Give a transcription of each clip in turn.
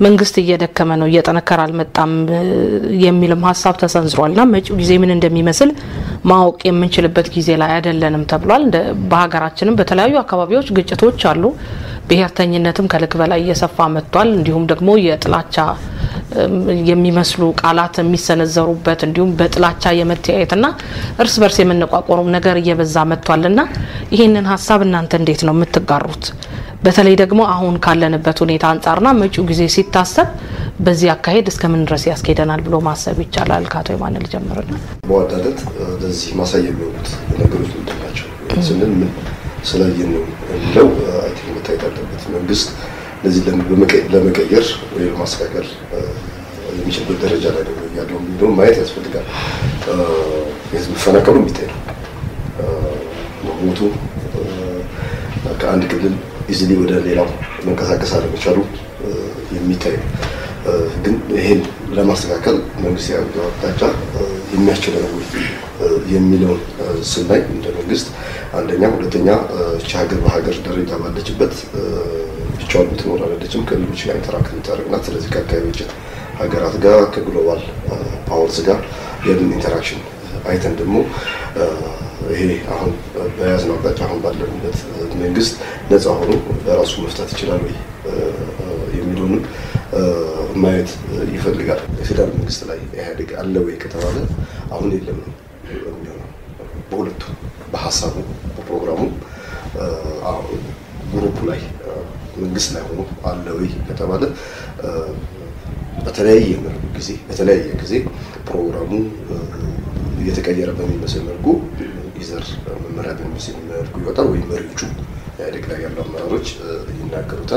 መንግስት እየደከመ ነው፣ እየጠነከረ አልመጣም የሚልም ሀሳብ ተሰንዝሯል እና መጪው ጊዜ ምን እንደሚመስል ማወቅ የምንችልበት ጊዜ ላይ አይደለንም ተብሏል። በሀገራችንም በተለያዩ አካባቢዎች ግጭቶች አሉ። ብሔርተኝነትም ከልክ በላይ እየሰፋ መጥቷል። እንዲሁም ደግሞ የጥላቻ የሚመስሉ ቃላት የሚሰነዘሩበት እንዲሁም በጥላቻ የመተያየትና እርስ በርስ የመነቋቆሩ ነገር እየበዛ መጥቷልና ይህንን ሀሳብ እናንተ እንዴት ነው የምትጋሩት? በተለይ ደግሞ አሁን ካለንበት ሁኔታ አንጻርና መጪው ጊዜ ሲታሰብ በዚህ አካሄድ እስከምን ድረስ ያስኬደናል ብሎ ማሰብ ይቻላል? ከአቶ የማነ ልጀምርና በዋናነት ለዚህ ማሳያ የሚሆኑት ነገሮች ምንድን ናቸው ስንል ምን ስላየን ነው የሚለው አይ ቲንክ መታየት አለበት። መንግስት እነዚህ ለመቀየር ወይ ለማስተካከል የሚችልበት ደረጃ ላይ ነው ያለው የሚለውን ማየት ያስፈልጋል። የህዝብ መፈናቀሉ የሚታይ ነው። መሞቱ ከአንድ ክልል ኢዝሊ ወደ ሌላው መንቀሳቀስ አለመቻሉ የሚታይ ነው። ግን ይሄን ለማስተካከል መንግስት ያለው አቅጣጫ የሚያስችለው ነው የሚለውን ስናይ እንደ መንግስት አንደኛ፣ ሁለተኛ እቺ ሀገር በሀገር ደረጃ ባለችበት ብቻዋን የምትኖር አይደለችም። ከሌሎች ጋር ኢንተራክት የምታደርግ ናት። ስለዚህ ከአካባቢዎች ሀገራት ጋር ከግሎባል ፓወርስ ጋር ያለን ኢንተራክሽን አይተን ደግሞ ይሄ አሁን በያዝነው አቅጣጫ አሁን ባለንበት መንግስት ነፃ ሆኖ በራሱ መፍታት ይችላል ወይ የሚለውንም ማየት ይፈልጋል። የፌዴራል መንግስት ላይ ኢህአዴግ አለ ወይ ከተባለ አሁን የለም ነው የሚሆነው። በሁለቱ በሀሳቡ በፕሮግራሙ ግሩፕ ላይ መንግስት ላይ ሆኖ አለ ወይ ከተባለ በተለያየ ጊዜ በተለያየ ጊዜ ፕሮግራሙ እየተቀየረ በሚመስል መልኩ ይዘር መመሪያ በሚመስል መልኩ ይወጣል ወይም መሪዎቹ ኢህአዴግ ላይ ያሉ አመራሮች ይናገሩታል።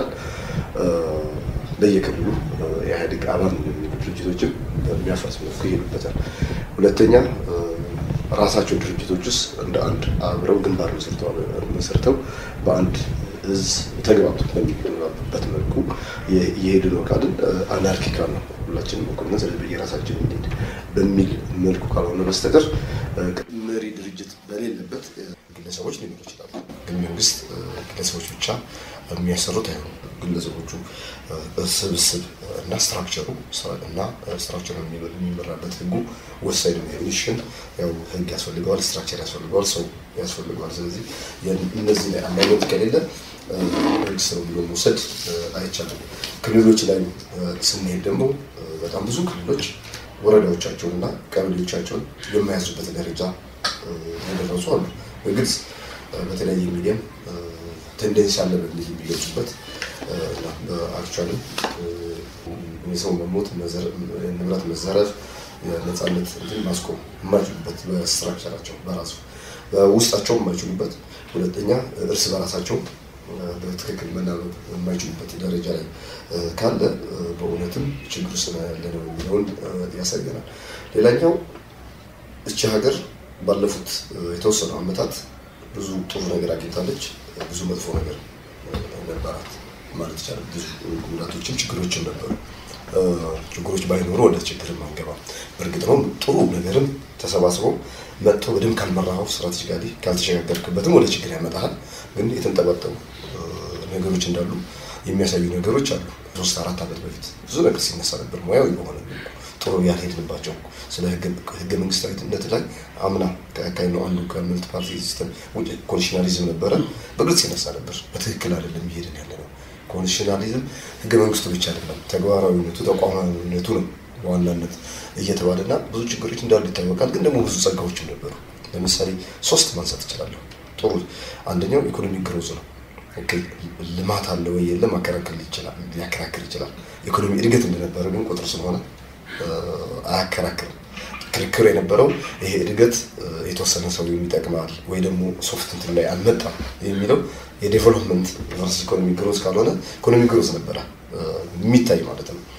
በየክልሉ የኢህአዴግ አባል የሚሉ ድርጅቶችም በሚያፈርስ መልኩ ይሄዱበታል። ሁለተኛ ራሳቸው ድርጅቶች ውስጥ እንደ አንድ አብረው ግንባር መስርተው በአንድ እዝ ተግባብቶ በሚገባበት መልኩ እየሄዱ ነው ካልን አናርኪካል ነው። ሁላችንም እኩል ነን፣ ስለዚህ በየራሳችን እንሂድ በሚል መልኩ ካልሆነ በስተቀር መሪ ድርጅት በሌለበት ግለሰቦች ሊኖሩ ይችላሉ። ግን መንግስት ግለሰቦች ብቻ የሚያሰሩት አይሆኑም። ግለሰቦቹ ስብስብ እና ስትራክቸሩ እና ስትራክቸሩ የሚመራበት ህጉ ወሳኝ ነው። ሚሽን ያው ህግ ያስፈልገዋል፣ ስትራክቸር ያስፈልገዋል፣ ሰው ያስፈልገዋል። ስለዚህ እነዚህ ላይ አላይነት ከሌለ መንግስት ነው ብሎ መውሰድ አይቻልም። ክልሎች ላይ ስንሄድ ደግሞ በጣም ብዙ ክልሎች ወረዳዎቻቸውን እና ቀበሌዎቻቸውን የማያዙበት ደረጃ የደረሱ አሉ። በግልጽ በተለያየ ሚዲያም ቴንደንስ አለ በሚል የሚገልጹበት አክቹዋሊ የሰው መሞት፣ ንብረት መዘረፍ፣ የነፃነት እንትን ማስቆም የማይችሉበት በስትራክቸራቸው በራሱ በውስጣቸው የማይችሉበት ሁለተኛ እርስ በራሳቸው በትክክል መናበብ የማይችሉበት ደረጃ ላይ ካለ በእውነትም ችግር ውስጥ ያለ ነው የሚለውን ያሳየናል። ሌላኛው እቺ ሀገር ባለፉት የተወሰኑ ዓመታት ብዙ ጥሩ ነገር አግኝታለች፣ ብዙ መጥፎ ነገር ነበራት ማለት ይቻላል። ብዙ ጉዳቶችም ችግሮችም ነበሩ። ችግሮች ባይኖሩ ወደ ችግር አንገባ። በእርግጥ ነው ጥሩ ነገርም ተሰባስበው መጥቶ በደንብ ካልመራኸው ስትራቴጂካሊ ካልተሸጋገርክበትም ወደ ችግር ያመጣሃል። ግን የተንጠባጠቡ ነገሮች እንዳሉ የሚያሳዩ ነገሮች አሉ። ሶስት አራት ዓመት በፊት ብዙ ነገር ሲነሳ ነበር ሙያዊ በሆነ ጥሩ ያልሄድንባቸው ስለ ህገ መንግስታዊነት ላይ አምና ከአካባቢ ነው አንዱ ከመልት ፓርቲ ሲስተም ውጭ ኮንዲሽናሊዝም ነበረ በግልጽ ይነሳ ነበር። በትክክል አይደለም እየሄድን ያለ ነው። ኮንዲሽናሊዝም ህገ መንግስቱ ብቻ አይደለም ተግባራዊነቱ ተቋማዊነቱ ነው በዋናነት እየተባለና ብዙ ችግሮች እንዳሉ ይታወቃል። ግን ደግሞ ብዙ ጸጋዎችም ነበሩ። ለምሳሌ ሶስት ማንሳት እችላለሁ። ጥሩ አንደኛው ኢኮኖሚ ግሮዝ ነው። ልማት አለ ወይ የለም ሊያከራክር ይችላል። ኢኮኖሚ እድገት እንደነበረ ግን ቁጥር ስለሆነ አያከራክርም። ክርክር የነበረው ይሄ እድገት የተወሰነ ሰው የሚጠቅማል ወይ ደግሞ ሶፍት እንትን ላይ አልመጣም የሚለው የዴቨሎፕመንት ቨርሰስ ኢኮኖሚ ግሮዝ ካልሆነ ኢኮኖሚ ግሮዝ ነበረ የሚታይ ማለት ነው።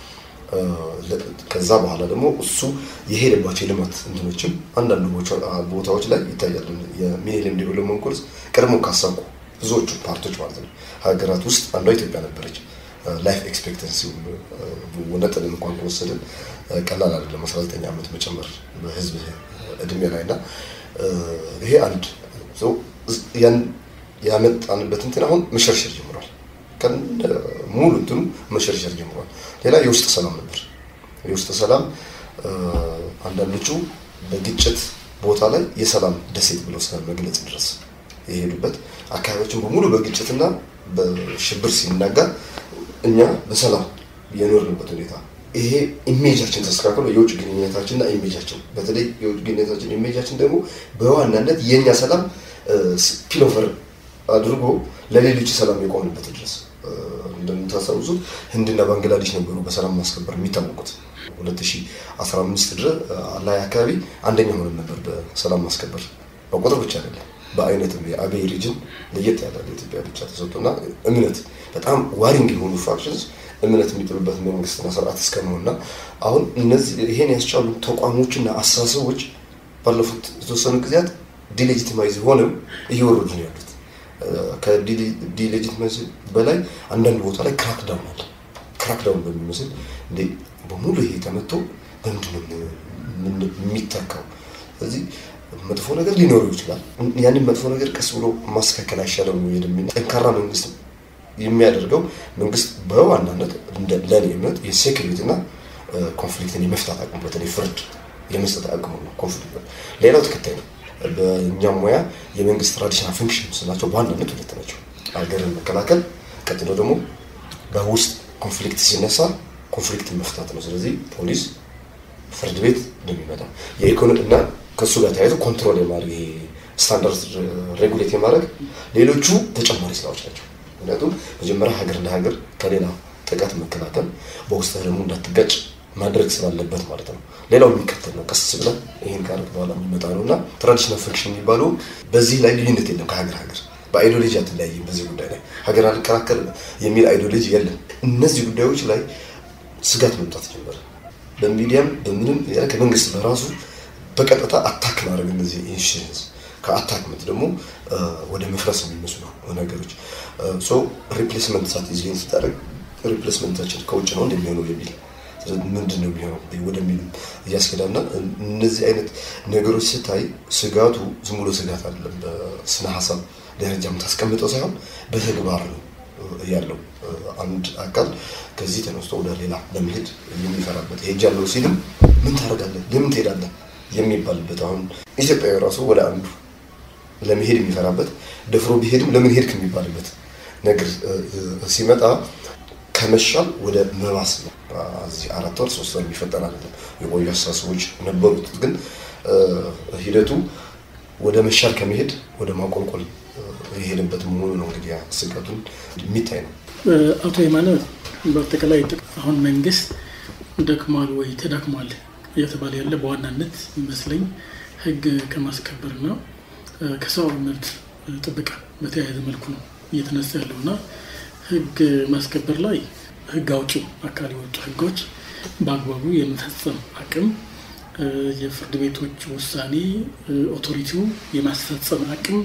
ከዛ በኋላ ደግሞ እሱ የሄደባቸው የልማት እንትኖችም አንዳንድ ቦታዎች ላይ ይታያሉ። የሚሌኒየም ዴቨሎፕመንት ጎልስ ቀድሞ ካሳኩ ብዙዎቹ ፓርቶች ማለት ነው ሀገራት ውስጥ አንዷ ኢትዮጵያ ነበረች። ላይፍ ኤክስፔክተንሲ ነጥብ እንኳን ከወሰድን ቀላል አይደለም። 19 ዓመት መጨመር በህዝብ እድሜ ላይ እና ይሄ አንድ ያን ያመጣንበት እንትን አሁን መሸርሸር ጀምሯል። ቀን ሙሉ እንትኑ መሸርሸር ጀምሯል። ሌላ የውስጥ ሰላም ነበር። የውስጥ ሰላም አንዳንዶቹ በግጭት ቦታ ላይ የሰላም ደሴት ብለው ስለ መግለጽ ድረስ የሄዱበት አካባቢዎችን በሙሉ በግጭትና በሽብር ሲናጋ እኛ በሰላም የኖርንበት ሁኔታ ይሄ ኢሜጃችን ተስተካክሎ የውጭ ግንኙነታችንና ኢሜጃችን በተለይ የውጭ ግንኙነታችን ኢሜጃችን ደግሞ በዋናነት የእኛ ሰላም ፒሎቨር አድርጎ ለሌሎች ሰላም የቆምንበት ድረስ እንደምታስታውሱት ህንድና ባንግላዴሽ ነበሩ በሰላም ማስከበር የሚታወቁት። 2015 ድረስ ላይ አካባቢ አንደኛ ሆነን ነበር በሰላም ማስከበር በቁጥር ብቻ አይደለም በአይነትም የአገይ ሪጅን ለየት ያለ ለኢትዮጵያ ብቻ ተሰጥቶና እምነት በጣም ዋሪንግ የሆኑ ፋክሽንስ እምነት የሚጥሉበት መንግስትና ስርዓት እስከመሆንና አሁን እነዚህ ይሄን ያስቻሉ ተቋሞችና አስተሳሰቦች ባለፉት የተወሰኑ ጊዜያት ዲሌጂቲማይዝ ሆነው እየወረዱ ነው ያሉት። ከዲሌጂቲማይዝ በላይ አንዳንድ ቦታ ላይ ክራክዳውን አለ። ክራክዳውን በሚመስል እንዴ በሙሉ ይሄ ተመቶ በምንድን ነው የሚተካው? ስለዚህ መጥፎ ነገር ሊኖረው ይችላል። ያንን መጥፎ ነገር ቀስ ብሎ ማስተካከል አይሻለም ወይ የሚል ጠንካራ መንግስት የሚያደርገው መንግስት በዋናነት ለኔ እምነት የሴኩሪቲ እና ኮንፍሊክትን የመፍታት አቅሙ በተለይ ፍርድ የመስጠት አቅሙ ነው። ኮንፍሊክት ሌላው ተከታይ ነው። በእኛም ሙያ የመንግስት ትራዲሽናል ፈንክሽን ስናቸው በዋናነት ሁለት ናቸው። ሀገርን መከላከል፣ ቀጥሎ ደግሞ በውስጥ ኮንፍሊክት ሲነሳ ኮንፍሊክትን መፍታት ነው። ስለዚህ ፖሊስ፣ ፍርድ ቤት እንደሚመጣ የኢኮኖሚ እና ከእሱ ጋር ተያይዞ ኮንትሮል የማድረግ ይሄ ስታንዳርድ ሬጉሌት የማድረግ ሌሎቹ ተጨማሪ ስራዎች ናቸው። ምክንያቱም መጀመሪያ ሀገር እንደ ሀገር ከሌላ ጥቃት መከላከል በውስጥ ደግሞ እንዳትጋጭ ማድረግ ስላለበት ማለት ነው። ሌላው የሚከተል ነው። ቀስ ብለን ይህን ካረግ በኋላ የሚመጣ ነው እና ትራዲሽናል ፈንክሽን የሚባሉ በዚህ ላይ ልዩነት የለም ከሀገር ሀገር በአይዲዮሎጂ አትለያይም። በዚህ ጉዳይ ላይ ሀገር አልከራከር የሚል አይዲዮሎጂ የለም። እነዚህ ጉዳዮች ላይ ስጋት መምጣት ጀመረ። በሚዲያም በምንም ከመንግስት በራሱ በቀጥታ አታክ ማድረግ እነዚህ ኢንሹራንስ ከአታክመንት ደግሞ ወደ መፍረስ የሚመስሉ ነገሮች ሪፕሌስመንት ሳት ዝ ስታደርግ ሪፕሌስመንታችን ከውጭ ነው እንደሚሆነው የሚል ምንድን ነው የሚሆነው ወደሚሉ እያስኬዳና እነዚህ አይነት ነገሮች ስታይ ስጋቱ ዝም ብሎ ስጋት አይደለም። በስነ ሀሳብ ደረጃ የምታስቀምጠው ሳይሆን በተግባር ነው ያለው። አንድ አካል ከዚህ ተነስቶ ወደ ሌላ ለመሄድ የሚፈራበት ሄጃለሁ ሲልም ምን ታደርጋለህ፣ ለምን ትሄዳለህ የሚባልበት አሁን ኢትዮጵያዊ ራሱ ወደ አንዱ ለመሄድ የሚፈራበት ደፍሮ ቢሄድም ለምን ሄድክ የሚባልበት ነገር ሲመጣ ከመሻል ወደ መባስ ነው። እዚህ አራት ወር ሶስት ወር የሚፈጠር አይደለም። የቆዩ አስተሳሰቦች ነበሩት፣ ግን ሂደቱ ወደ መሻል ከመሄድ ወደ ማቆልቆል የሄደበት መሆኑ ነው። እንግዲህ ስጋቱን የሚታይ ነው። አቶ የማነ በአጠቃላይ አሁን መንግስት ደክሟል ወይ ተዳክሟል እየተባለ ያለ በዋናነት ይመስለኝ ህግ ከማስከበርና ከሰብአዊ መብት ጥበቃ በተያያዘ መልኩ ነው እየተነሳ ያለው እና ህግ ማስከበር ላይ ህግ አውጪው አካል የወጡ ህጎች በአግባቡ የመፈጸም አቅም፣ የፍርድ ቤቶች ውሳኔ ኦቶሪቲው የማስፈጸም አቅም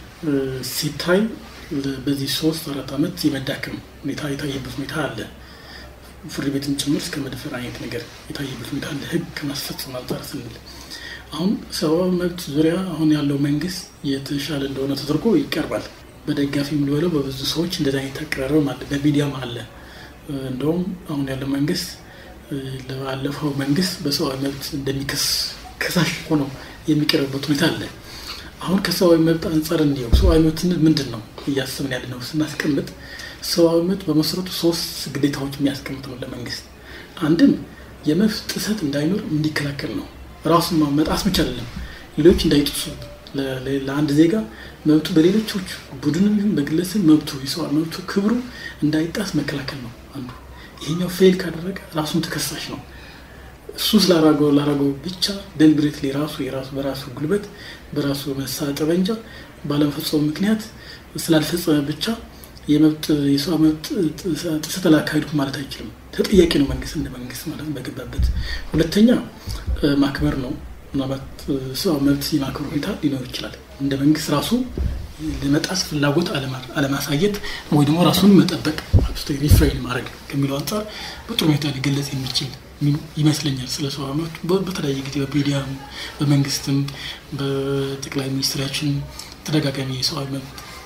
ሲታይ በዚህ ሶስት አራት ዓመት የመዳከም ሁኔታ የታየበት ሁኔታ አለ። ፍርድ ቤትን ጭምር እስከ መድፈር አይነት ነገር የታየበት ሁኔታ አለ። ህግ ከማስፈጸም አንጻር ስንል አሁን ሰብአዊ መብት ዙሪያ አሁን ያለው መንግስት የተሻለ እንደሆነ ተደርጎ ይቀርባል። በደጋፊ የሚልበለው በብዙ ሰዎች እንደዚ አይነት አቀራረብ አለ፣ በሚዲያም አለ። እንደውም አሁን ያለው መንግስት ለባለፈው መንግስት በሰብአዊ መብት እንደሚከስ ከሳሽ ሆኖ የሚቀርብበት ሁኔታ አለ። አሁን ከሰብአዊ መብት አንጻር እንዲያው ሰብአዊ መብት ምንድን ነው እያስብን ያለ ነው ስናስቀምጥ ሰብአዊ መብት በመሰረቱ ሶስት ግዴታዎች የሚያስቀምጥ ነው ለመንግስት። አንድም የመብት ጥሰት እንዳይኖር እንዲከላከል ነው። ራሱን መጣስ ብቻ አይደለም፣ ሌሎች እንዳይጥሱ ለአንድ ዜጋ መብቱ በሌሎች ቡድንም ይሁን በግለሰብ መብቱ የሰብአዊ መብቱ ክብሩ እንዳይጣስ መከላከል ነው አንዱ። ይሄኛው ፌል ካደረገ ራሱን ተከሳሽ ነው። እሱ ስላራገው ላራገው ብቻ ደልብሬትሊ ራሱ የራሱ በራሱ ጉልበት በራሱ መሳሪያ ጠመንጃ ባለመፈጸሙ ምክንያት ስላልፈጸመ ብቻ የመብት የሰው መብት ጥሰት አላካሄድኩም ማለት አይችልም። ተጠያቂ ነው መንግስት እንደ መንግስት ማለት በገባበት። ሁለተኛ ማክበር ነው። ምናልባት ሰው መብት የማክበር ሁኔታ ሊኖር ይችላል። እንደ መንግስት ራሱ ለመጣስ ፍላጎት አለማሳየት ወይ ደግሞ ራሱን መጠበቅ ሪፍሬን ማድረግ ከሚለው አንጻር በጥሩ ሁኔታ ሊገለጽ የሚችል ይመስለኛል። ስለ ሰው መብት በተለያየ ጊዜ በሚዲያም በመንግስትም በጠቅላይ ሚኒስትራችን ተደጋጋሚ የሰብአዊ መብት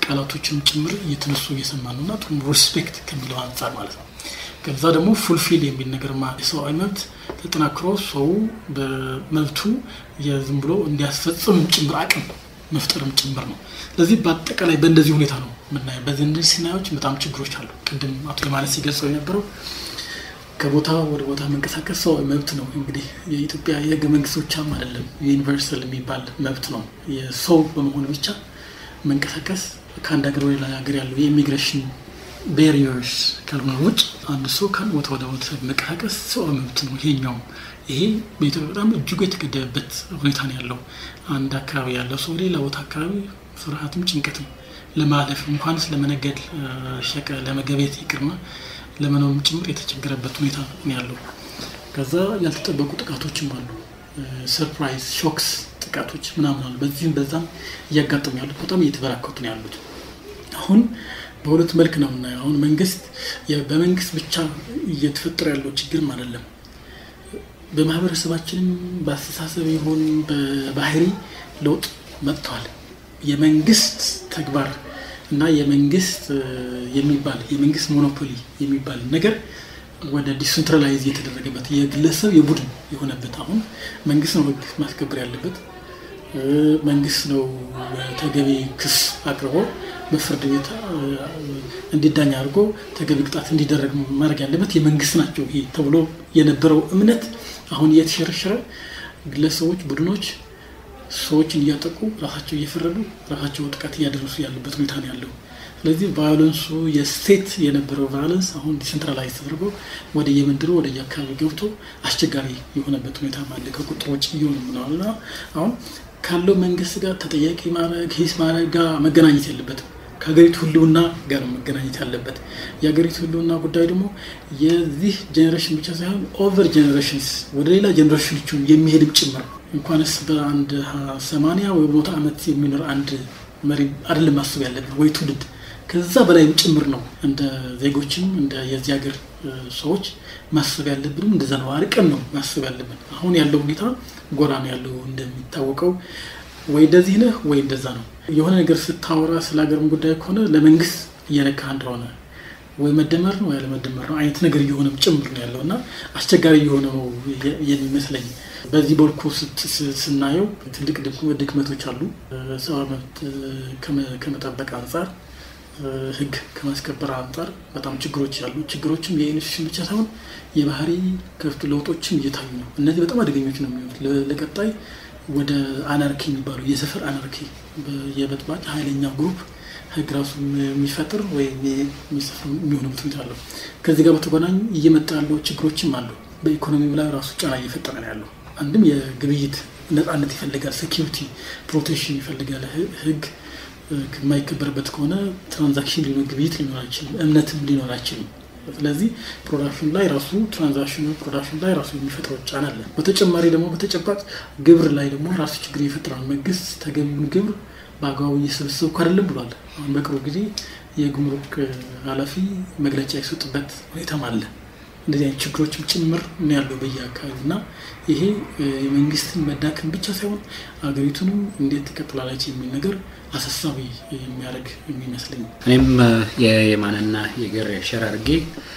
ቃላቶችን ጭምር እየተነሱ እየሰማ ነው እና ጥሩ ሪስፔክት ከሚለው አንጻር ማለት ነው። ከዛ ደግሞ ፉልፊል የሚል ነገር የሰብአዊ መብት ተጠናክሮ ሰው በመብቱ የዝም ብሎ እንዲያስፈጽም ጭምር አቅም መፍጠርም ጭምር ነው። ስለዚህ በአጠቃላይ በእንደዚህ ሁኔታ ነው የምናየው። በዚህ እንደዚህ ሲናዮች በጣም ችግሮች አሉ። ቅድም አቶ የማለት ሲገልጸው የነበረው ከቦታ ወደ ቦታ መንቀሳቀስ ሰው መብት ነው። እንግዲህ የኢትዮጵያ የህገ መንግስት ብቻም አይደለም ዩኒቨርሳል የሚባል መብት ነው። የሰው በመሆን ብቻ መንቀሳቀስ ከአንድ ሀገር ወደ ሌላ ሀገር ያለው የኢሚግሬሽን ቤሪየርስ ካልሆነ ውጭ አንድ ሰው ከአንድ ቦታ ወደ ቦታ መንቀሳቀስ ሰው መብት ነው። ይሄኛውም ይሄ በኢትዮጵያ በጣም እጅጉ የተገደበበት ሁኔታ ነው ያለው። አንድ አካባቢ ያለው ሰው ሌላ ቦታ አካባቢ ፍርሃትም ጭንቀትም ለማለፍ እንኳንስ ለመነገድ ሸቀ ለመገቤት ይቅርና ለመኖርም ጭምር የተቸገረበት ሁኔታ ነው ያለው። ከዛ ያልተጠበቁ ጥቃቶችም አሉ። ሰርፕራይዝ ሾክስ ጥቃቶች ምናምን አሉ። በዚህም በዛም እያጋጠሙ ያሉት በጣም እየተበራከቱ ነው ያሉት። አሁን በሁለት መልክ ነው የምናየው። አሁን መንግስት በመንግስት ብቻ እየተፈጠረ ያለው ችግርም አይደለም። በማህበረሰባችንም በአስተሳሰብ ይሁን በባህሪ ለውጥ መጥተዋል። የመንግስት ተግባር እና የመንግስት የሚባል የመንግስት ሞኖፖሊ የሚባል ነገር ወደ ዲሴንትራላይዝ የተደረገበት የግለሰብ የቡድን የሆነበት አሁን መንግስት ነው ህግ ማስከበር ያለበት። መንግስት ነው ተገቢ ክስ አቅርቦ በፍርድ ቤት እንዲዳኝ አድርጎ ተገቢ ቅጣት እንዲደረግ ማድረግ ያለበት የመንግስት ናቸው ይሄ ተብሎ የነበረው እምነት አሁን እየተሸረሸረ ግለሰቦች፣ ቡድኖች ሰዎችን እያጠቁ ራሳቸው እየፈረዱ ራሳቸው ጥቃት እያደረሱ ያሉበት ሁኔታ ነው ያለው። ስለዚህ ቫዮለንሱ የስቴት የነበረው ቫዮለንስ አሁን ዲሴንትራላይዝ ተደርጎ ወደ የመንደሩ ወደ የአካባቢ ገብቶ አስቸጋሪ የሆነበት ሁኔታ አለ። ከቁጥር ውጭ እየሆኑ ምናልና አሁን ካለው መንግስት ጋር ተጠያቂ ማድረግ ሂስ ማድረግ ጋር መገናኘት የለበትም። ከሀገሪቱ ህልውና ጋር መገናኘት ያለበት የሀገሪቱ ህልውና ጉዳይ ደግሞ የዚህ ጄኔሬሽን ብቻ ሳይሆን ኦቨር ጄኔሬሽንስ ወደ ሌላ ጄኔሬሽኖቹ የሚሄድም ጭምር እንኳንስ በአንድ ሰማንያ ወይ ቦታ ዓመት የሚኖር አንድ መሪ አይደለም ማሰብ ያለብን ወይ ትውልድ ከዛ በላይም ጭምር ነው። እንደ ዜጎችም እንደ የዚህ ሀገር ሰዎች ማሰብ ያለብንም እንደዛ ነው። አርቀን ነው ማሰብ ያለብን። አሁን ያለው ሁኔታ ጎራ ነው ያለው እንደሚታወቀው ወይ እንደዚህ ነህ ወይ እንደዛ ነው። የሆነ ነገር ስታወራ ስለ ሀገርም ጉዳይ ከሆነ ለመንግስት እየነካ እንደሆነ ወይ መደመር ነው ያለመደመር ነው አይነት ነገር እየሆነም ጭምር ነው ያለው እና አስቸጋሪ እየሆነ ነው የሚመስለኝ። በዚህ በልኩ ስናየው ትልቅ ድክመቶች አሉ። ሰብአዊ መብት ከመጠበቅ አንጻር፣ ህግ ከማስከበር አንጻር በጣም ችግሮች ያሉ ችግሮችም የኢንስቲቱሽን ብቻ ሳይሆን የባህሪ ከፍቱ ለውጦችም እየታዩ ነው። እነዚህ በጣም አደገኞች ነው የሚሆኑት ለቀጣይ ወደ አናርኪ የሚባለው የሰፈር አናርኪ የበጥባጭ ኃይለኛ ግሩፕ ህግ ራሱ የሚፈጥር ወይም የሚሆንበት ሁኔታ አለው። ከዚህ ጋር በተጓዳኝ እየመጣ ያለው ችግሮችም አሉ። በኢኮኖሚው ላይ ራሱ ጫና እየፈጠረ ነው ያለው። አንድም የግብይት ነፃነት ይፈልጋል፣ ሴኪሪቲ ፕሮቴክሽን ይፈልጋል። ህግ የማይከበርበት ከሆነ ትራንዛክሽን ሊኖር ግብይት ሊኖር አይችልም፣ እምነትም ሊኖር አይችልም። ስለዚህ ፕሮዳክሽን ላይ ራሱ ትራንዛክሽኑ ፕሮዳክሽን ላይ ራሱ የሚፈጥረው ጫና አለ። በተጨማሪ ደግሞ በተጨባጭ ግብር ላይ ደግሞ ራሱ ችግር ይፈጥራል። መንግስት ተገቢውን ግብር በአግባቡ እየሰበሰብኩ አይደለም ብሏል። አሁን በቅርቡ ጊዜ የጉምሩክ ኃላፊ መግለጫ የሰጡበት ሁኔታም አለ። እንደዚህ አይነት ችግሮችም ጭምር ነው ያለው በየአካባቢ እና ይሄ የመንግስትን መዳከም ብቻ ሳይሆን አገሪቱንም እንዴት ትቀጥላለች የሚል ነገር አሳሳቢ የሚያደርግ የሚመስለኝ። እኔም የየማንና የገር ሸር አድርጌ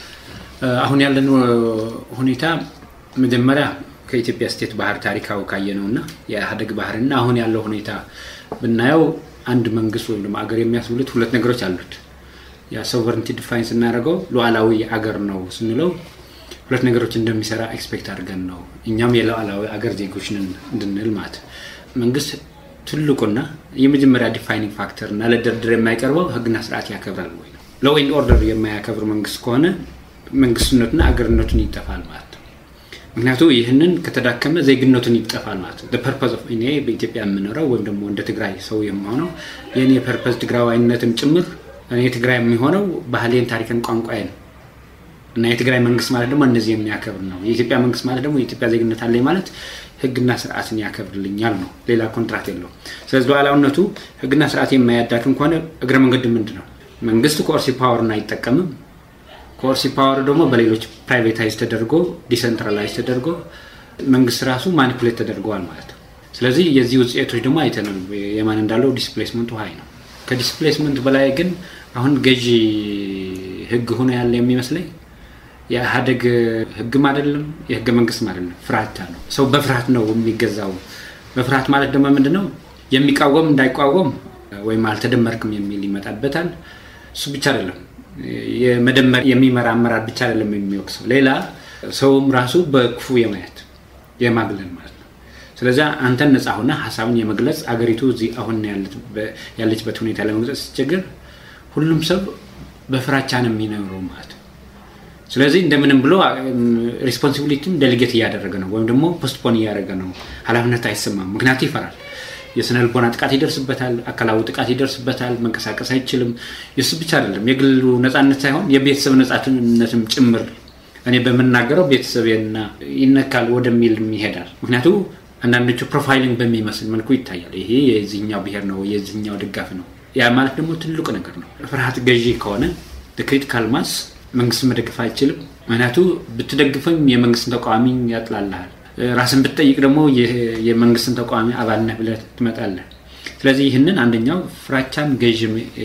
አሁን ያለን ሁኔታ መጀመሪያ ከኢትዮጵያ ስቴት ባህር ታሪካዊ ካየ ነው እና የኢህአዴግ ባህርና አሁን ያለው ሁኔታ ብናየው አንድ መንግስት ወይም ደግሞ አገር የሚያስብሉት ሁለት ነገሮች አሉት። ያ ሶቨርንቲ ዲፋይን ስናደርገው ሉዓላዊ አገር ነው ስንለው ሁለት ነገሮች እንደሚሰራ ኤክስፔክት አድርገን ነው እኛም የሉዓላዊ አገር ዜጎች ነን እንድንል ማለት መንግስት ትልቁና የመጀመሪያ ዲፋይኒንግ ፋክተር እና ለድርድር የማይቀርበው ህግና ስርዓት ያከብራል ወይ ነው። ሎው ኤንድ ኦርደር የማያከብር መንግስት ከሆነ መንግስትነቱና አገርነቱን ይጠፋል ማለት ነው። ምክንያቱ ይህንን ከተዳከመ ዜግነቱን ይጠፋል ማለት ነው። ፐርፐዝ ኦፍ እኔ በኢትዮጵያ የምኖረው ወይም ደግሞ እንደ ትግራይ ሰው የምሆነው የእኔ ፐርፐዝ ትግራዋይነትም ጭምር እኔ ትግራይ የሚሆነው ባህሌን፣ ታሪክን፣ ቋንቋዬን እና የትግራይ መንግስት ማለት ደግሞ እነዚህ የሚያከብር ነው። የኢትዮጵያ መንግስት ማለት ደግሞ የኢትዮጵያ ዜግነት አለኝ ማለት ህግና ስርዓትን ያከብርልኛል ነው። ሌላ ኮንትራት የለውም። ስለዚህ ሉዓላዊነቱ ህግና ስርዓት የማያዳክም ከሆነ እግረ መንገድ ምንድን ነው? መንግስት ኮርሲ ፓወርን አይጠቀምም። ኮርሲ ፓወር ደግሞ በሌሎች ፕራይቬታይዝ ተደርጎ ዲሰንትራላይዝ ተደርጎ መንግስት ራሱ ማኒፑሌት ተደርገዋል ማለት ነው። ስለዚህ የዚህ ውጤቶች ደግሞ አይተናል። የማን እንዳለው ዲስፕሌስመንቱ ሀይ ነው። ከዲስፕሌስመንት በላይ ግን አሁን ገዢ ህግ ሆኖ ያለ የሚመስለኝ የኢህአዴግ ህግም አይደለም የህገ መንግስትም አይደለም፣ ፍራቻ ነው። ሰው በፍርሃት ነው የሚገዛው። በፍርሃት ማለት ደግሞ ምንድን ነው? የሚቃወም እንዳይቋወም ወይም አልተደመርክም የሚል ይመጣበታል። እሱ ብቻ አይደለም የመደመር የሚመራ አመራር ብቻ አይደለም የሚወቅሰው፣ ሌላ ሰውም ራሱ በክፉ የማየት የማግለል ማለት ነው። ስለዚያ አንተን ነፃ ሆነ ሀሳብን የመግለጽ አገሪቱ እዚህ አሁን ያለችበት ሁኔታ ለመግለጽ ሲቸግር ሁሉም ሰው በፍራቻ ነው የሚኖረው ማለት ነው። ስለዚህ እንደምንም ብሎ ሪስፖንሲቢሊቲም ደሊጌት እያደረገ ነው ወይም ደግሞ ፖስትፖን እያደረገ ነው። ኃላፊነት አይሰማም፣ ምክንያቱ ይፈራል። የስነ ልቦና ጥቃት ይደርስበታል፣ አካላዊ ጥቃት ይደርስበታል፣ መንቀሳቀስ አይችልም። የሱ ብቻ አይደለም የግሉ ነፃነት ሳይሆን የቤተሰብ ነፃነትም ጭምር እኔ በምናገረው ቤተሰብና ይነካል ወደሚል ይሄዳል። ምክንያቱ አንዳንዶቹ ፕሮፋይሊንግ በሚመስል መልኩ ይታያል። ይሄ የዚህኛው ብሔር ነው የዚህኛው ድጋፍ ነው። ያ ማለት ደግሞ ትልቁ ነገር ነው። ፍርሃት ገዢ ከሆነ ክሪቲካል ማስ መንግስት መደገፍ አይችልም። ምክንያቱ ብትደግፈኝ የመንግስትን ተቃዋሚ ያጥላልሃል። ራስን ብትጠይቅ ደግሞ የመንግስትን ተቃዋሚ አባል ነህ ብለህ ትመጣለህ። ስለዚህ ይህንን አንደኛው ፍራቻን ገዥ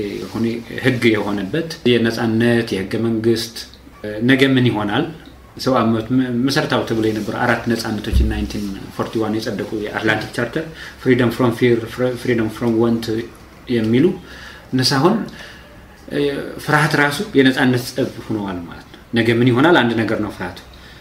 ህግ የሆነበት የነፃነት የህገ መንግስት ነገ ምን ይሆናል ሰው መሰረታዊ ተብሎ የነበሩ አራት ነፃነቶች እና 1941 የጸደቁ የአትላንቲክ ቻርተር ፍሪደም ፍሮም ፊር፣ ፍሪደም ፍሮም ወንት የሚሉ እነሱ አሁን ፍርሃት ራሱ የነፃነት ጸብ ሆነዋል ማለት ነው። ነገ ምን ይሆናል አንድ ነገር ነው ፍርሃቱ።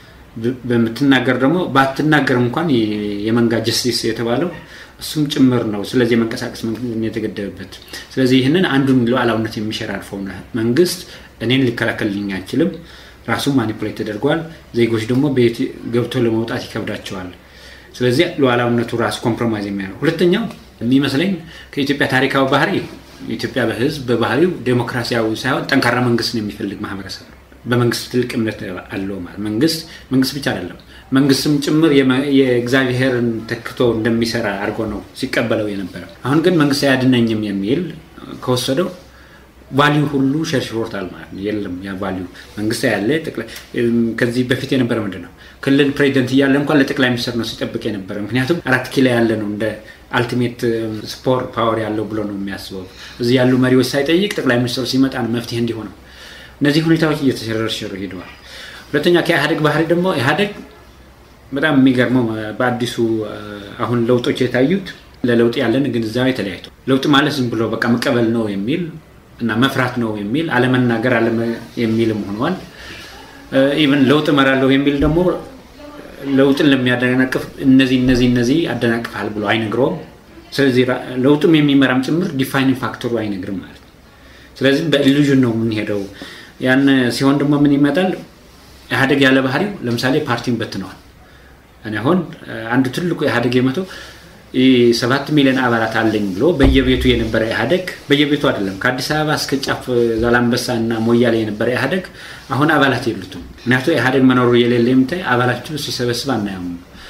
በምትናገር ደግሞ ባትናገር እንኳን የመንጋ ጀስቲስ የተባለው እሱም ጭምር ነው። ስለዚህ የመንቀሳቀስ የተገደበበት ስለዚህ ይህንን አንዱን ሉዓላዊነት የሚሸራርፈው መንግስት እኔን ሊከላከልልኝ አይችልም። ራሱ ማኒፑሌት ተደርጓል። ዜጎች ደግሞ ቤት ገብቶ ለመውጣት ይከብዳቸዋል። ስለዚህ ሉዓላዊነቱ ራሱ ኮምፕሮማይዝ የሚያደርግ ሁለተኛው የሚመስለኝ ከኢትዮጵያ ታሪካዊ ባህሪ ኢትዮጵያ በህዝብ በባህሪው ዴሞክራሲያዊ ሳይሆን ጠንካራ መንግስት ነው የሚፈልግ ማህበረሰብ ነው። በመንግስት ትልቅ እምነት አለው ማለት መንግስት መንግስት ብቻ አይደለም መንግስትም ጭምር የእግዚአብሔርን ተክቶ እንደሚሰራ አድርጎ ነው ሲቀበለው የነበረው። አሁን ግን መንግስት አያድነኝም የሚል ከወሰደው ቫሊዩ ሁሉ ሸርሽሮታል ማለት ነው። የለም ያ ቫሊዩ መንግስት ያለ ከዚህ በፊት የነበረ ምንድን ነው ክልል ፕሬዚደንት እያለ እንኳን ለጠቅላይ ሚኒስትር ነው ሲጠብቅ የነበረ። ምክንያቱም አራት ኪሎ ያለ ነው እንደ አልቲሜት ስፖር ፓወር ያለው ብሎ ነው የሚያስበው። እዚህ ያሉ መሪዎች ሳይጠይቅ ጠቅላይ ሚኒስትሩ ሲመጣ ነው መፍትሄ እንዲሆነው። እነዚህ ሁኔታዎች እየተሸረሸሩ ሄደዋል። ሁለተኛ ከኢህአዴግ ባህሪ ደግሞ ኢህአዴግ በጣም የሚገርመው በአዲሱ አሁን ለውጦች የታዩት ለለውጥ ያለን ግንዛቤ ተለያይቶ ለውጥ ማለት ዝም ብሎ በቃ መቀበል ነው የሚል እና መፍራት ነው የሚል አለመናገር የሚልም ሆነዋል። ኢቨን ለውጥ እመራለሁ የሚል ደግሞ ለውጥን ለሚያደናቅፍ እነዚህ እነዚህ እነዚህ አደናቅፋል ብሎ አይነግረውም። ስለዚህ ለውጡም የሚመራም ጭምር ዲፋይኒንግ ፋክተሩ አይነግርም ማለት ነው። ስለዚህ በኢሉዥን ነው የምንሄደው። ያን ሲሆን ደግሞ ምን ይመጣል? ኢህአዴግ ያለ ባህሪው ለምሳሌ ፓርቲን በትነዋል። እኔ አሁን አንዱ ትልቁ ኢህአዴግ የመተው ሰባት ሚሊዮን አባላት አለኝ ብሎ በየቤቱ የነበረ ኢህአዴግ በየቤቱ አይደለም ከአዲስ አበባ እስከ ጫፍ ዛላንበሳ እና ሞያሌ የነበረ ኢህአዴግ አሁን አባላት የሉትም። ምክንያቱ ኢህአዴግ መኖሩ የሌለ የምታይ አባላቸው ሲሰበስብ አናያም።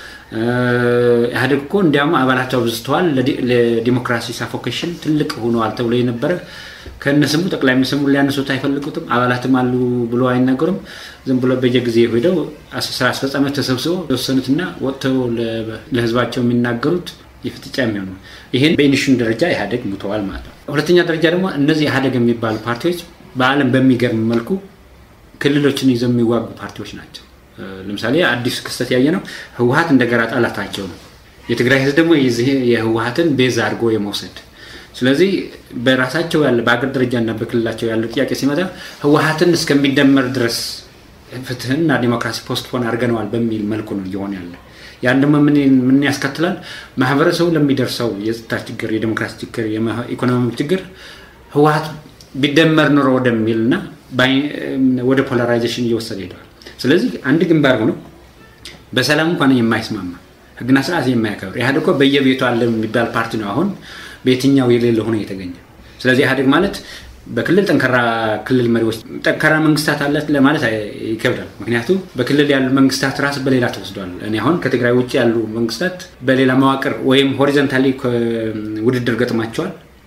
ኢህአዴግ እኮ እንዲያውም አባላቸው አብዝተዋል፣ ለዲሞክራሲ ሳፎኬሽን ትልቅ ሆነዋል ተብሎ የነበረ ከነስሙ ጠቅላይ ሚኒስትሩ ሊያነሱት አይፈልጉትም። አባላትም አሉ ብሎ አይናገሩም። ዝም ብሎ በየጊዜ ሄደው ስራ አስፈጻሚዎች ተሰብስበው የወሰኑትና ወጥተው ለህዝባቸው የሚናገሩት የፍጥጫ የሚሆኑ ይህን በኢኒሽን ደረጃ ኢህአዴግ ሙተዋል ማለት ነው። ሁለተኛ ደረጃ ደግሞ እነዚህ ኢህአዴግ የሚባሉ ፓርቲዎች በዓለም በሚገርም መልኩ ክልሎችን ይዘው የሚዋጉ ፓርቲዎች ናቸው። ለምሳሌ አዲሱ ክስተት ያየ ነው ህወሀት እንደገና ጠላታቸው ነው። የትግራይ ህዝብ ደግሞ የህወሀትን ቤዛ አድርጎ የመውሰድ ስለዚህ በራሳቸው ያለ በአገር ደረጃና በክልላቸው ያለው ጥያቄ ሲመጣ ህወሀትን እስከሚደመር ድረስ ፍትህና ዲሞክራሲ ፖስትፖን አድርገነዋል በሚል መልኩ ነው እየሆነ ያለ። ያን ደግሞ ምን ያስከትላል? ማህበረሰቡ ለሚደርሰው የጸጥታ ችግር፣ የዲሞክራሲ ችግር፣ የኢኮኖሚ ችግር ህወሀት ቢደመር ኑሮ ወደሚል እና ወደ ፖላራይዜሽን እየወሰደ ሄደዋል። ስለዚህ አንድ ግንባር ሆኖ በሰላም እንኳን የማይስማማ ህግና ስርዓት የማያከብር ኢህአዴግ እኮ በየቤቱ አለ የሚባል ፓርቲ ነው አሁን በየትኛው የሌለ ሆኖ የተገኘ። ስለዚህ ኢህአዴግ ማለት በክልል ጠንካራ ክልል መሪዎች ጠንካራ መንግስታት አለት ለማለት ይከብዳል። ምክንያቱም በክልል ያሉ መንግስታት ራስ በሌላ ተወስዷል። እኔ አሁን ከትግራይ ውጭ ያሉ መንግስታት በሌላ መዋቅር ወይም ሆሪዘንታሊ ውድድር ገጥማቸዋል።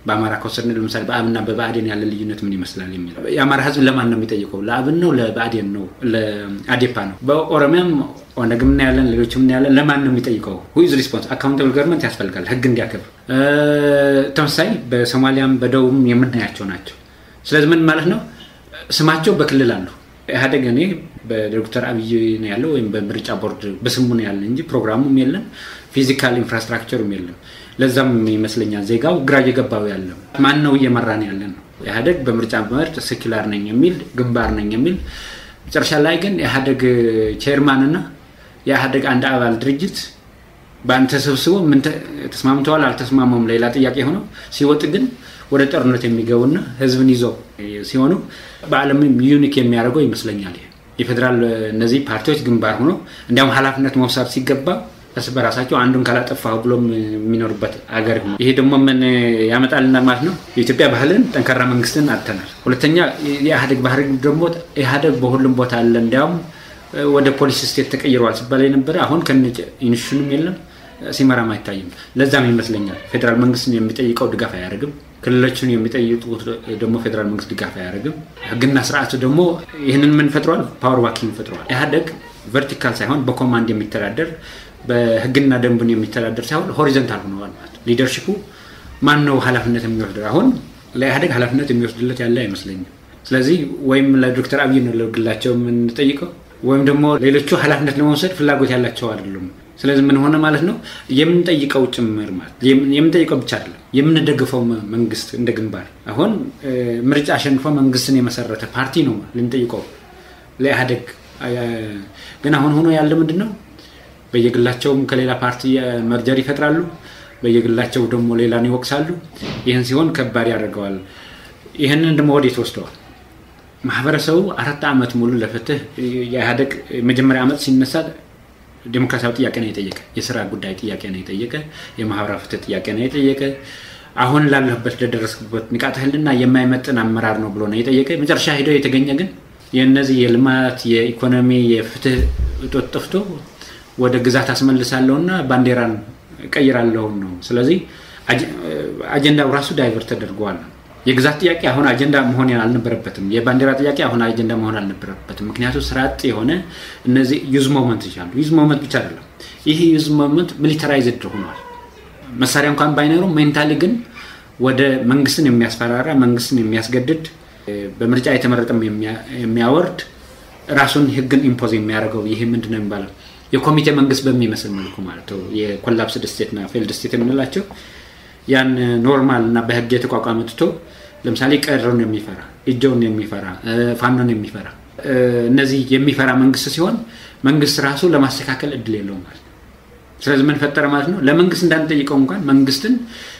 በአማራ ከወሰድን ለምሳሌ በአብና በብአዴን ያለ ልዩነት ምን ይመስላል የሚለው የአማራ ህዝብ ለማን ነው የሚጠይቀው? ለአብን ነው? ለብአዴን ነው? ለአዴፓ ነው? በኦሮሚያም ኦነግም እናያለን፣ ሌሎችም እናያለን። ለማን ነው የሚጠይቀው? ሁይዝ ሪስፖንስ አካውንታብል ገቨርንመንት ያስፈልጋል፣ ህግ እንዲያከብር። ተመሳሳይ በሶማሊያም በደቡብም የምናያቸው ናቸው። ስለዚህ ምን ማለት ነው? ስማቸው በክልል አሉ። ኢህአዴግ እኔ በዶክተር አብይ ነው ያለው ወይም በምርጫ ቦርድ በስሙ ነው ያለ እንጂ ፕሮግራሙም የለም፣ ፊዚካል ኢንፍራስትራክቸሩም የለም። ለዛም ይመስለኛል ዜጋው ግራ እየገባው ያለ ማን ነው እየመራን ያለ ነው። ኢህአዴግ በምርጫ መርጥ ሴኩላር ነኝ የሚል ግንባር ነኝ የሚል መጨረሻ ላይ ግን ኢህአዴግ ቼርማንና የኢህአዴግ አንድ አባል ድርጅት በአንድ ተሰብስቦ ምን ተስማምተዋል አልተስማሙም ሌላ ጥያቄ ሆነው ሲወጥ ግን ወደ ጦርነት የሚገቡና ህዝብን ይዘው ሲሆኑ በዓለም ዩኒክ የሚያደርገው ይመስለኛል። የፌዴራል እነዚህ ፓርቲዎች ግንባር ሆኖ እንዲያውም ኃላፊነት መውሰድ ሲገባ እርስ በራሳቸው አንዱን ካላጠፋሁ ብሎም የሚኖሩበት አገር ሆኖ ይሄ ደግሞ ምን ያመጣልና ማለት ነው የኢትዮጵያ ባህልን ጠንካራ መንግስትን አጥተናል። ሁለተኛ የኢህአዴግ ባህሪ ደግሞ ኢህአዴግ በሁሉም ቦታ አለ። እንዲያውም ወደ ፖሊስ ስቴት ተቀይረዋል ሲባል የነበረ አሁን ከነ ኢንሹንም የለም ሲመራም አይታይም። ለዛም ይመስለኛል ፌዴራል መንግስትን የሚጠይቀው ድጋፍ አያደርግም። ክልሎችን የሚጠይቁት ደግሞ ፌዴራል መንግስት ድጋፍ አያደርግም። ህግና ስርዓቱ ደግሞ ይህንን ምን ፈጥረዋል? ፓወር ዋኪንግ ፈጥረዋል። ኢህአዴግ ቨርቲካል ሳይሆን በኮማንድ የሚተዳደር በህግና ደንብን የሚተዳደር ሳይሆን ሆሪዘንታል ሆነዋል ማለት ሊደርሽፑ ማን ነው ኃላፊነት የሚወስድ አሁን ለኢህአዴግ ኃላፊነት የሚወስድለት ያለ አይመስለኝም። ስለዚህ ወይም ለዶክተር አብይ ነው ለግላቸው የምንጠይቀው ወይም ደግሞ ሌሎቹ ኃላፊነት ለመውሰድ ፍላጎት ያላቸው አይደሉም። ስለዚህ ምን ሆነ ማለት ነው የምንጠይቀው ጭምር ማለት የምንጠይቀው ብቻ አይደለም የምንደግፈው መንግስት እንደ ግንባር አሁን ምርጫ አሸንፎ መንግስትን የመሰረተ ፓርቲ ነው ልንጠይቀው ለኢህአዴግ ግን አሁን ሆኖ ያለ ምንድን ነው በየግላቸውም ከሌላ ፓርቲ መርጀር ይፈጥራሉ በየግላቸው ደግሞ ሌላን ይወቅሳሉ ይህን ሲሆን ከባድ ያደርገዋል ይህንን ደግሞ ወዴት ወስደዋል ማህበረሰቡ አራት ዓመት ሙሉ ለፍትህ የኢህአዴግ መጀመሪያ ዓመት ሲነሳ ዴሞክራሲያዊ ጥያቄ ነው የጠየቀ የስራ ጉዳይ ጥያቄ ነው የጠየቀ የማህበራዊ ፍትህ ጥያቄ ነው የጠየቀ አሁን ላለበት ለደረስኩበት ንቃተ ህልና የማይመጥን አመራር ነው ብሎ ነው የጠየቀ መጨረሻ ሄደው የተገኘ ግን የእነዚህ የልማት የኢኮኖሚ የፍትህ እጦት ጠፍቶ ወደ ግዛት አስመልሳለሁ እና ባንዲራን ቀይራለሁ ነው ስለዚህ አጀንዳው ራሱ ዳይቨርት ተደርገዋል የግዛት ጥያቄ አሁን አጀንዳ መሆን አልነበረበትም። የባንዲራ ጥያቄ አሁን አጀንዳ መሆን አልነበረበትም። ምክንያቱ ስራ አጥ የሆነ እነዚህ ዩዝ ሞመንት ይቻሉ ዩዝ ሞመንት ብቻ አይደለም። ይህ ዩዝ ሞመንት ሚሊታራይዝድ ሆኗል። መሳሪያ እንኳን ባይኖሩ ሜንታሊ ግን ወደ መንግስትን የሚያስፈራራ መንግስትን የሚያስገድድ በምርጫ የተመረጠም የሚያወርድ ራሱን ህግን ኢምፖዝ የሚያደርገው ይሄ ምንድን ነው የሚባለው የኮሚቴ መንግስት በሚመስል መልኩ ማለት ነው። የኮላፕስድ ስቴትና ፌልድ ስቴት የምንላቸው ያን ኖርማል እና በህግ የተቋቋመ ትቶ ለምሳሌ ቀረውን የሚፈራ እጀውን የሚፈራ ፋኖን የሚፈራ እነዚህ የሚፈራ መንግስት ሲሆን መንግስት ራሱ ለማስተካከል እድል የለውም ማለት ነው። ስለዚህ ምን ፈጠረ ማለት ነው? ለመንግስት እንዳንጠይቀው እንኳን መንግስትን